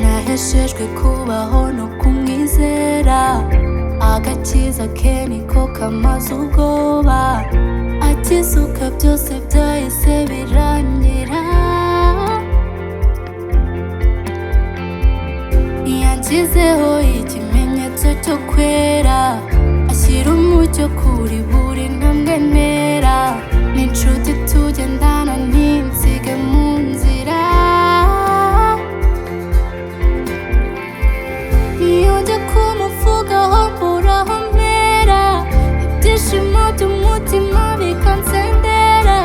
naheshejwe kubaho no kumwizera agakiza ke niko kamaze ubwoba akizuka byose byahise birangira yanshyizeho ikimenyetso cyo kwera ashyira umucyo kuri buri ntambwe ntera ni inshuti tugendana ntinsige mu nzira iyo njya kumuvugaho mburaho mpera ibyishimo by'umutima bikansendera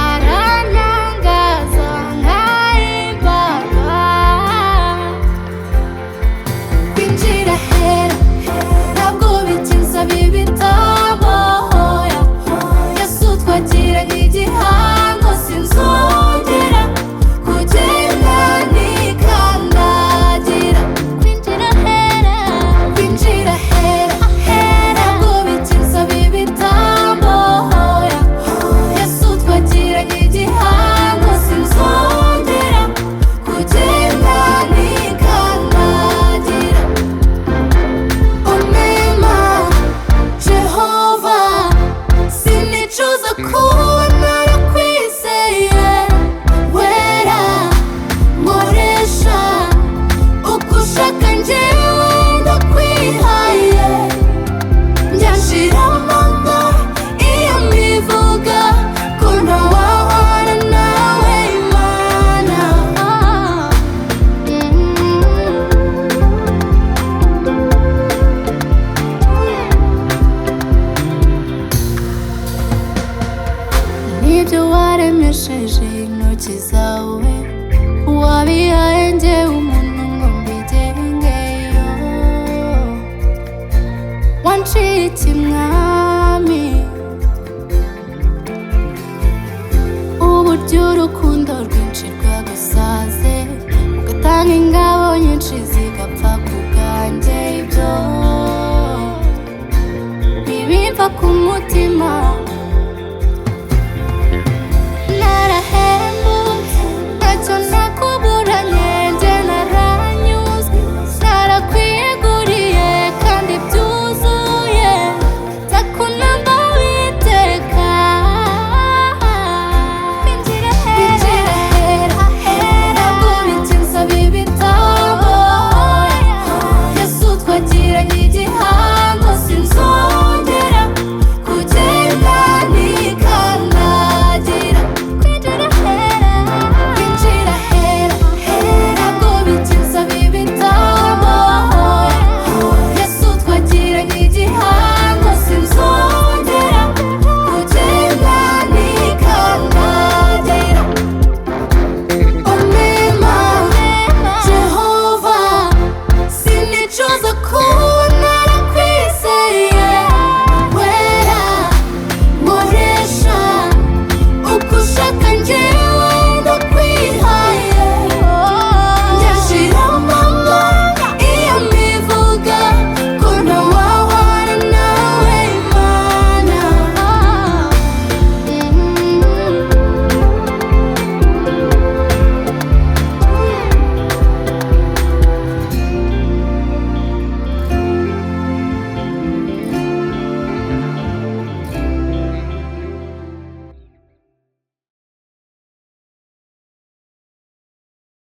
aranangaza nkayimbaga kwinjira hera ntabwo bikinza bibitabahoya yesu twagira nk'igihango sinzongera kugenda nikandagira kwinjira hera kwinjira hera hera ntabwo bikinza bibitabahoya yesu twagira nk'igihango sinzongera kugenda nikandagira umema jehova sinicuza kuba narakwizeye wera nkoresha uko ushaka njyewe ndakwihaye njyashiramo ngo iyo mbivuga ko ntawahwana nawe imana n'ibyo waremesheje intoki zawe wabihaye njyewe umuntu ngo mbigengeyo wanciye ikimwaro